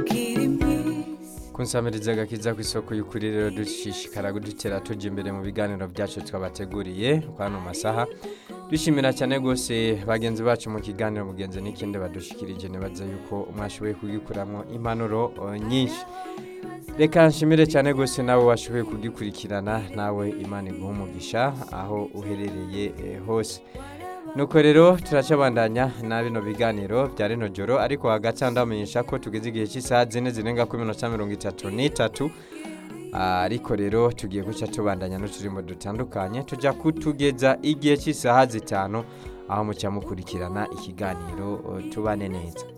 ukiri mwiza kunsamiriza agakiza ku isoko y'ukuri rero dushishikara kudutera tujya imbere mu biganiro byacu twabateguriye kwano masaha dushimira cyane rwose bagenzi bacu mu kiganiro mugenzi n'ikindi badushikirije nibaza yuko mwashoboye kugikuramo impanuro eh, nyinshi reka nshimire cyane rwose nawe washoboye kugikurikirana nawe imana iguha umugisha aho uherereye eh, hose nuko rero turacabandanya na bino biganiro bya rino joro ariko hagati aho ndamenyesha ko tugeze igihe cy'isaha zine zirenga kuri minota mirongo itatu n'itatu Ah, ariko rero tugiye guca tubandanya n'uturimo dutandukanye tujya kutugeza igihe cy'isaha zitanu aho mucya mukurikirana ikiganiro eh, tubane neza